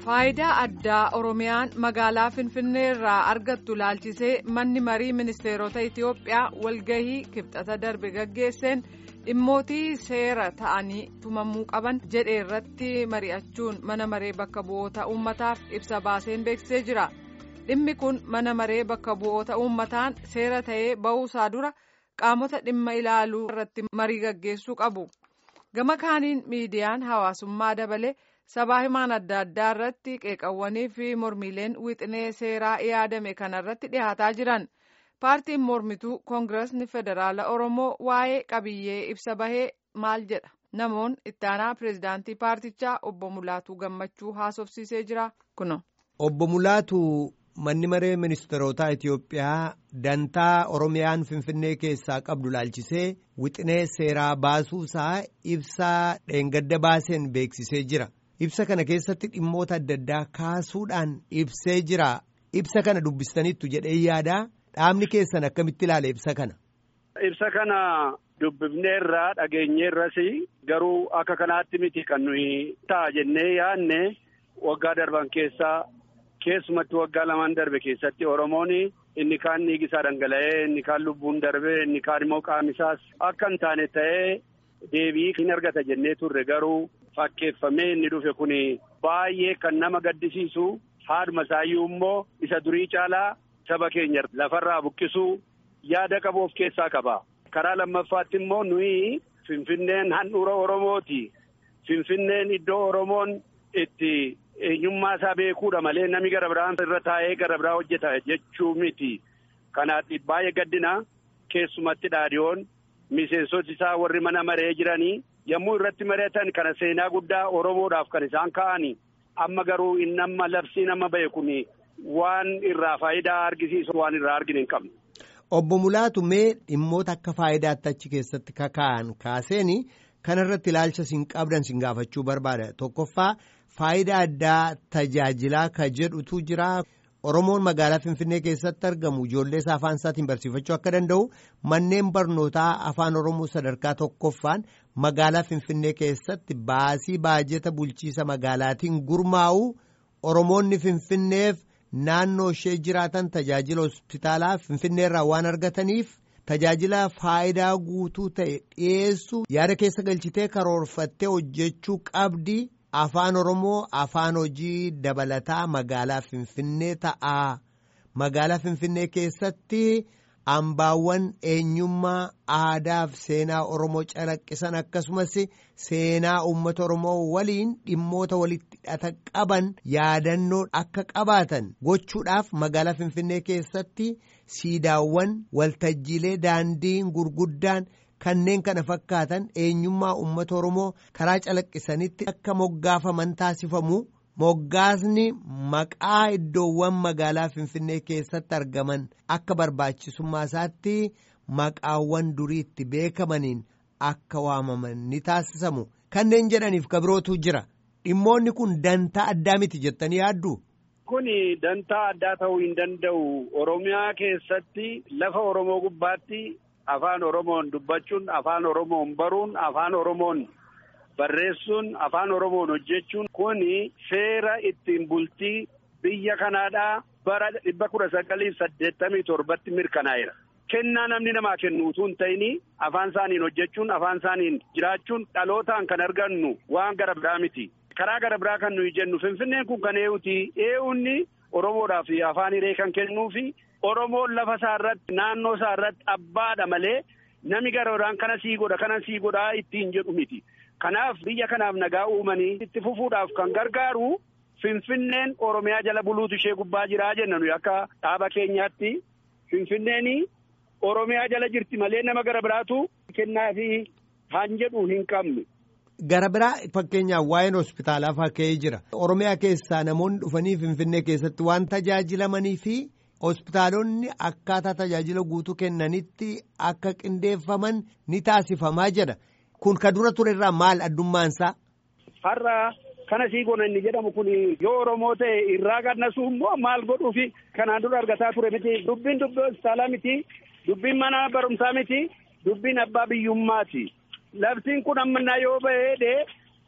Faayidaa addaa Oromiyaan magaalaa Finfinnee irraa argattu laalchisee manni marii ministeerota Itiyoophiyaa walgahii kibxata darbe gaggeesseen dhimmootii seera ta'anii tumamuu qaban jedhe irratti mari'achuun mana maree bakka bu'oota uummataaf ibsa baaseen beeksisee jira. Dhimmi kun mana maree bakka bu'oota uummataan seera ta'ee ba'uusaa dura qaamota dhimma ilaaluu irratti marii gaggeessuu qabu. Gama kaaniin miidiyaan hawaasummaa dabalee. sabaa himaan adda addaa irratti qeeqawwanii fi mormiileen wixinee seeraa yaadame kanarratti dhihaataa jiran paartiin mormituu koongiresni federaala oromoo waa'ee qabiyyee ibsa bahee maal jedha namoon ittaanaa pireezidaantii paartichaa obbo Mulaatuu gammachuu haasofsiisee jira kuno. obbo Mulaatu manni maree ministeerotaa Itiyoophiyaa dantaa oromiyaan finfinnee keessaa qabdu laalchisee wixinee seeraa baasuusaa ibsaa dheengadda baaseen beeksisee jira. ibsa kana keessatti dhimmoota adda addaa kaasuudhaan ibsee jira ibsa kana dubbistaniittu jedhee yaadaa dhaabni keessan akkamitti ilaala ibsa kana. ibsa kana dubbifneerraa dhageenyeerras garuu akka kanaatti miti kan nuyi ta'a jennee yaadne waggaa darban keessaa keessumatti waggaa lamaan darbe keessatti oromoon inni kaan dhiigisaa dhangala'ee inni kaan lubbuun darbe inni kaan immoo qaamisaas akka hin taane ta'ee deebii hin argata jennee turre garuu. Fakkeeffamee inni dhufe kun baay'ee kan nama gaddisiisu haaduma isaayyuu immoo isa durii caalaa saba keenya lafarraa buqqisuu yaada qabu of keessaa qaba. Karaa lammaffaatti immoo nuyi Finfinneen handhuura Oromooti. Finfinneen iddoo Oromoon itti eenyummaa isaa beekuudha malee namni gara biraan irra taa'ee gara biraa hojjeta jechuu miti. Kanaaf baay'ee gaddina keessumatti dhaadiyoon miseensoti isaa warri mana maree jiranii. yommuu irratti mari'atan kana seenaa guddaa Oromoodhaaf kan isaan ka'ani amma garuu inni amma labsiin amma ba'e kun waan irraa faayidaa argisiisu waan irraa argine hin qabne. Obbo Mulaatu mee dhimmoota akka faayidaatti achi keessatti kaka'an kaaseeni kanarratti ilaalcha siin qabdan siin gaafachuu barbaada tokkoffaa faayidaa addaa tajaajilaa ka jedhutu jira. Oromoon magaalaa Finfinnee keessatti argamu ijoollee isaa afaan isaatiin barsiifachuu akka danda'u manneen barnootaa afaan Oromoo sadarkaa tokkoffaan magaalaa Finfinnee keessatti baasii baajeta bulchiisa magaalaatiin gurmaa'u Oromoonni Finfinneef naannoo ishee jiraatan tajaajila hospitaalaa Finfinneerraa waan argataniif tajaajila faayidaa guutuu ta'e dhiyeessu yaada keessa galchitee karoorfattee hojjechuu qabdi. Afaan Oromoo afaan hojii dabalataa magaalaa Finfinnee ta'a. Magaalaa Finfinnee keessatti hambaawwan eenyummaa aadaa fi seenaa Oromoo calaqqisan akkasumas seenaa uummata Oromoo waliin dhimmoota walitti hidhata qaban yaadannoo akka qabaatan gochuudhaaf magaalaa Finfinnee keessatti siidaawwan waltajjiilee daandiin gurguddaan. Kanneen kana fakkaatan eenyummaa uummata Oromoo karaa calaqqisanitti akka moggaafaman taasifamu moggaasni maqaa iddoowwan magaalaa Finfinnee keessatti argaman akka barbaachisummaa isaatti maqaawwan duriitti beekamaniin akka waamaman ni taasisamu. Kanneen jedhaniif kabirootu jira. Dhimmoonni kun dantaa addaa miti jettanii yaaddu? Kuni dantaa addaa ta'uu hin danda'u. Oromiyaa keessatti lafa Oromoo gubbaatti. Afaan Oromoon dubbachuun, afaan Oromoon baruun, afaan Oromoon barreessuun, afaan Oromoon hojjechuun kuni seera ittiin bultii biyya kanaadhaa bara dhibba kudha sagaliif saddeettamii torbatti mirkanaa'eera. Kennaa namni namaa kennu utuu hin ta'in afaan isaaniin hojjechuun, afaan isaaniin jiraachuun dhalootaan kan argannu waan gara biraa miti. Karaa gara biraa kan nuyi jennu Finfinneen kun kan eeyuti. Eeyuunni Oromoodhaaf afaan hiree kan kennuufi. Oromoon lafa isaa irratti naannoo isaa irratti abbaadha malee nami gara biraan kana sii godha kana sii godhaa ittiin jedhu miti. Kanaaf biyya kanaaf nagaa uumanii itti fufuudhaaf kan gargaaru Finfinneen Oromiyaa jala buluutu ishee gubbaa jiraa jenna nuyi akka dhaaba keenyaatti Finfinneen Oromiyaa jala jirti malee nama gara biraatu kennaa fi han jedhu hin qabnu. Gara biraa fakkeenyaaf waa'een hospitaalaa fakkee jira. Oromiyaa keessaa namoonni dhufanii Finfinnee keessatti waan tajaajilamanii fi. hospitaalonni akkaataa tajaajila guutuu kennanitti akka qindeeffaman ni taasifamaa jedha. Kun ka dura ture irraa maal addummaansaa? Har'a kana sii gona inni jedhamu kun yoo Oromoo ta'e irraa gadnasuu immoo maal godhuufi kanaan dura argataa ture miti. Dubbiin dubbii hospitaalaa miti. Dubbiin mana barumsaa miti. Dubbiin abbaa biyyummaati. Labsiin kun ammanaa yoo ba'ee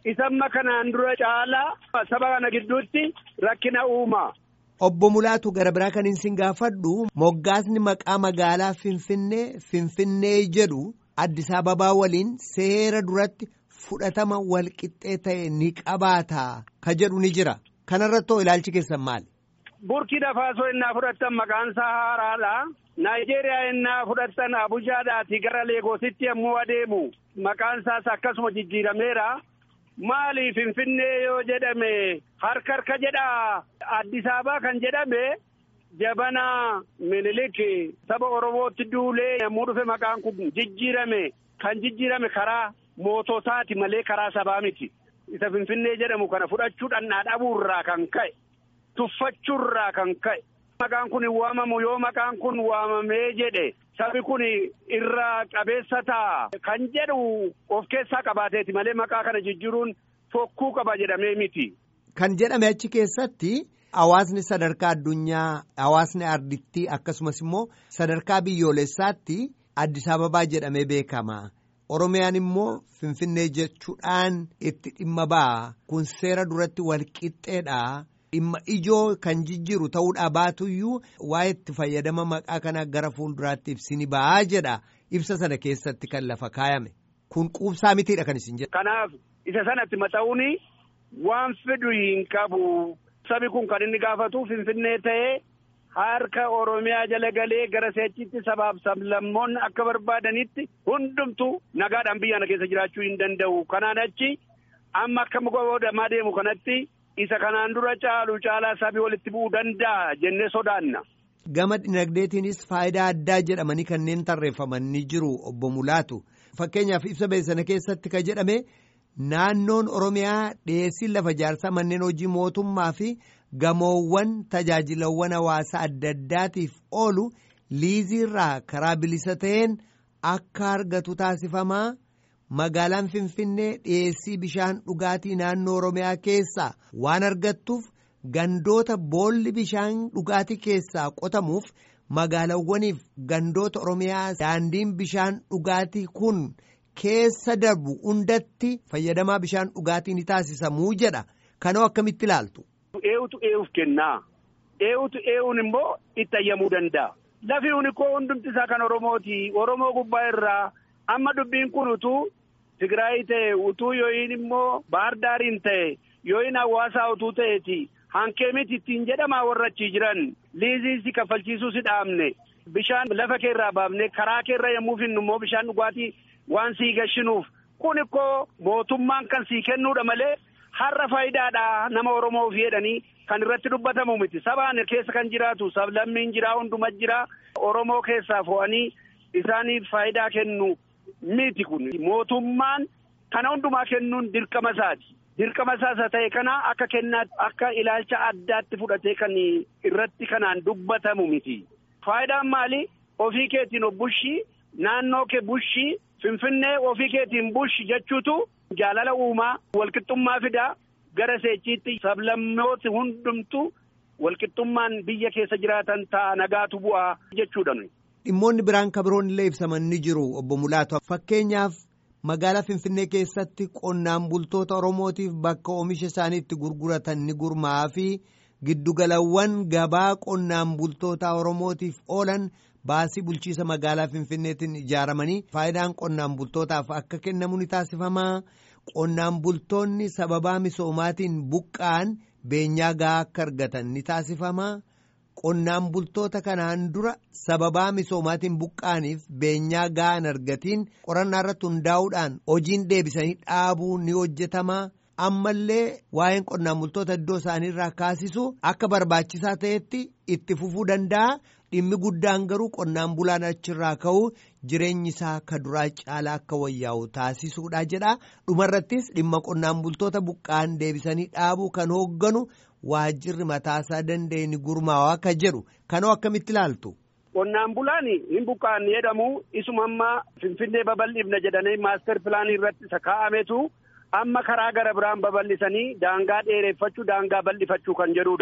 isamma kanaan dura caalaa saba kana gidduutti rakkina uuma. Obbo Mulaatu gara biraa kan isin gaafadhu moggaasni maqaa magaalaa Finfinnee Finfinnee jedhu Addis Ababaa waliin seera duratti fudhatama walqixxee ta'e ni qabaata ka jedhu ni jira. Kanarrattoo ilaalchi keessan maali? Burkina Faasoo innaa fudhattan maqaan isaa haaraadha. Naayijeeriyaa innaa fudhattan Abujaadhaati gara Leegoositti yommuu adeemu maqaan isaas akkasuma jijjiirameera. Maali Finfinnee yoo jedhame harka harka jedha Addis Ababaa kan jedhame jabana Minilik saba Oromootti duulee yommuu dhufe maqaan kun jijjiirame kan jijjiirame karaa moototaati malee karaa sabaa miti. Isa Finfinnee jedhamu kana fudhachuudhaan dhabuurraa kan ka'e tuffachuurraa kan ka'e. Maqaan kun waamamu yoo maqaan kun waamamee jedhe sabi kun irraa qabeessa ta'a kan jedhu of keessaa qabaateeti malee maqaa kana jijjiiruun fokkuu qaba jedhamee miti. Kan jedhame achi keessatti hawaasni sadarkaa addunyaa hawaasni ardittii akkasumas immoo sadarkaa biyyoolessaatti Addis Ababaa jedhamee beekama. Oromiyaan immoo Finfinnee jechuudhaan itti dhimma ba'a. Kun seera duratti walqixxeedha. Dhimma ijoo kan jijjiiru ta'uudhaa baatuyyuu waa'ee itti fayyadama maqaa kana gara fuulduraatti ibsini ba'aa jedha. Ibsa sana keessatti kan lafa kaayame. Kun quubsaa mitiidha kan isin jedhu. Kanaaf isa sanatti maxxa'uun waan fidu hin qabu. Sabi kun kan inni gaafatu Finfinnee ta'ee harka Oromiyaa jala galee gara seechitti sabaaf sablammoonni akka barbaadanitti hundumtu nagaadhaan biyya kana keessa jiraachuu hin danda'u. Kanaan achi amma akka muka deemu kanatti. isa kanaan dura caalu caalaa sabii walitti bu'uu danda'a jennee sodaanna. Gama dinagdeetiinis faayidaa addaa jedhamanii kanneen tarreeffaman ni jiru obbo Mulaatu. Fakkeenyaaf ibsa beeksana keessatti ka jedhame naannoon Oromiyaa dhiyeessiin lafa ijaarsaa manneen hojii mootummaa fi gamoowwan tajaajilawwan hawaasaa adda addaatiif oolu liiziirraa karaa bilisa ta'een akka argatu taasifamaa. Magaalaan Finfinnee dhiyeessii bishaan dhugaatii naannoo Oromiyaa keessaa waan argattuuf gandoota boolli bishaan dhugaatii keessaa qotamuuf magaalawwaniif gandoota Oromiyaa daandiin bishaan dhugaatii kun keessa darbu hundatti fayyadamaa bishaan dhugaatii ni taasisamuu jedha. Kanoo akkamitti ilaaltu? Eewutu eewuuf kennaa. Eewutu eewuun immoo itti ayyamuu danda'a. Lafi koo hundumti isaa kan Oromooti. Oromoo gubbaa irraa. amma dubbiin kun utuu Tigraay ta'e utuu yooyin immoo Baardaariin ta'e yooyin hawaasaa utuu ta'eeti hankee miti ittiin jedhamaa warra achii jiran liizii si kaffalchiisuu si dhaabne bishaan lafa keerraa baafne karaa keerra yommuu finnu immoo bishaan dhugaatii waan sii gashinuuf kun ikkoo mootummaan kan sii kennuudha malee har'a faayidaadha nama Oromoof jedhanii kan irratti dubbatamu miti sabaan keessa kan jiraatu sablammiin jiraa hunduma jiraa Oromoo keessaa fo'anii isaaniif faayidaa kennu. miti kun mootummaan kana hundumaa kennuun dirqama isaati. Dirqama isaa ta'e kana akka kennaatti akka ilaalcha addaatti fudhatee kan irratti kanaan dubbatamu miti. Faayidaan maali? Ofii keetiin of bushii naannoo kee bushii finfinnee ofii keetiin bushi jechuutu jaalala uumaa walqixxummaa fidaa gara seechiitti sablammooti hundumtu walqixxummaan biyya keessa jiraatan ta'a nagaatu bu'aa jechuudha. Dhimmoonni biraan kabiroon illee ibsaman ni jiru obbo Mulaatu. Fakkeenyaaf magaalaa Finfinnee keessatti qonnaan bultoota Oromootiif bakka oomisha isaanii itti gurguratan ni gurmaa'aa fi giddugalawwan gabaa qonnaan bultoota Oromootiif oolan baasii bulchiisa magaalaa Finfinneetiin ijaaramanii faayidaan qonnaan bultootaaf akka kennamu ni taasifamaa. Qonnaan bultoonni sababaa misoomaatiin buqqa'an beenyaa gahaa akka argatan ni taasifamaa. Qonnaan bultoota kanaan dura sababaa misoomaatiin buqqa'aniif beenyaa gahaan argatiin qorannaa irratti hundaa'uudhaan hojiin deebisanii dhaabuu ni hojjetamaa. Ammallee waa'een qonnaan bultoota iddoo isaanii irraa kaasisu akka barbaachisaa ta'etti itti fufuu danda'a. Dhimmi guddaan garuu qonnaan bulaan achirraa ka'u jireenyi isaa ka duraa caalaa akka wayyaa'u taasisuudha jedha. Dhumarrattis dhimma qonnaan bultoota buqqa'an deebisanii dhaabuu kan hoogganu. waajjirri mataasaa danda'e ni gurmaa'aa akka jedhu kanoo akkamitti ilaaltu. Qonnaan bulaan hin buqqa'an jedhamu isuma amma Finfinnee babal'ifna jedhanii maaster pilaanii irratti isa kaa'ametu amma karaa gara biraan babal'isanii daangaa dheereffachuu daangaa bal'ifachuu kan jedhudha.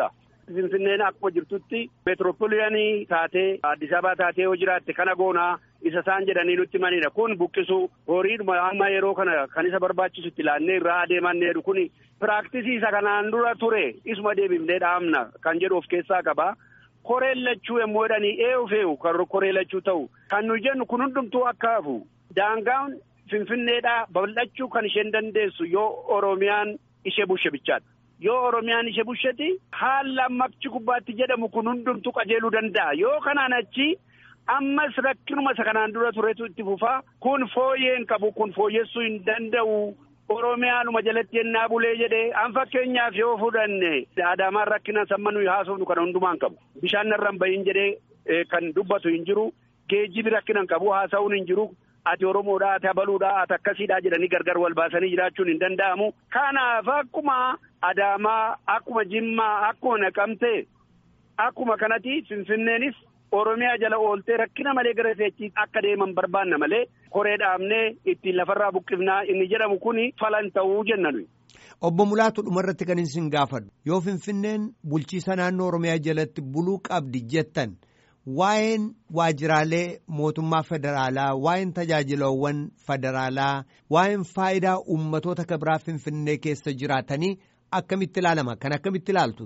Finfinneen akkuma jirtutti meetiroopoliyanii taatee Addis Ababaa taatee yoo jiraatte kana goonaa isa isaan jedhanii nutti manidha. Kun buqqisuu horiidhuma amma yeroo kana kan isa barbaachisutti ilaannee irraa adeemanneedhu kun piraaktisii isa kanaan dura ture isuma deebifnee dhaamna kan jedhu of keessaa qaba. Koreen lachuu yommuu jedhanii eewu fe'u kan koree lachuu ta'u kan nu jennu kun hundumtuu akka hafu daangaan finfinneedhaa babal'achuu kan isheen dandeessu yoo Oromiyaan ishee bushe bichaadha. Yoo Oromiyaan ishee busheti haala makchi gubbaatti jedhamu kun hundumtuu qajeeluu danda'a. Yoo kanaan achi ammas rakkinuma isa kanaan dura turetu itti fufaa kun fooyyeen qabu kun fooyyessuu hin danda'u. Oromiyaanuma jalatti yennaa bulee jedhee an fakkeenyaaf yoo fudhanne Adaamaan rakkina samma nuyi haasofnu kana hundumaan qabu. Bishaan narraan bahin jedhee kan dubbatu hin jiru. Geejjibi rakkina hin qabu haasa'uun hin jiru. Ati Oromoodhaa ati Abaluudhaa ati akkasiidhaa jedhanii gargar wal baasanii jiraachuun hin danda'amu. Kanaaf akkuma Adaamaa akkuma Jimmaa akkuma Naqamtee akkuma kanatti Finfinneenis Oromiyaa jala ooltee rakkina malee gara seechiif akka deeman barbaanna malee koree dhaabnee ittiin lafarraa buqqifnaa inni jedhamu kuni falan ta'uu jenna nuyi. Obbo Mulaatu dhumarratti kan isin gaafadhu yoo Finfinneen bulchiisa naannoo Oromiyaa jalatti buluu qabdi jettan waa'een waajiraalee mootummaa federaalaa waa'een tajaajilawwan federaalaa waa'een faayidaa uummatoota kabiraa Finfinnee keessa jiraatanii akkamitti ilaalama kan akkamitti ilaaltu.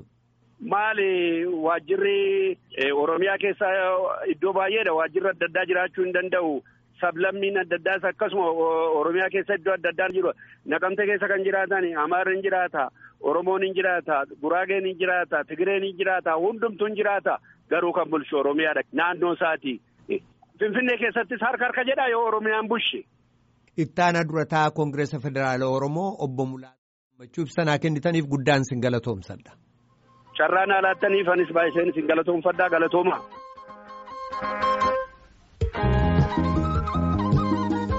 Maali waajjirri Oromiyaa keessa iddoo baay'eedha waajjirri adda addaa jiraachuu hin danda'u. Sablammiin adda addaas akkasuma Oromiyaa keessa iddoo adda addaa jiru. Naqamte keessa kan jiraatan Amaarri hin jiraata, Oromoon hin jiraata, Guraageen hin jiraata, Tigireen hin jiraata, hundumtuu hin jiraata. Garuu kan bulchu Oromiyaadha naannoo isaati. Finfinnee keessattis harka harka jedha yoo Oromiyaan bulche. Ittaana durataa Koongireesa Federaalaa Oromoo obbo Mulaatu gammachuu ibsanaa kennitaniif guddaan sin galatoomsadha. Carraan alaattaniif anis baay'iseen sin galatoomfadhaa galatooma.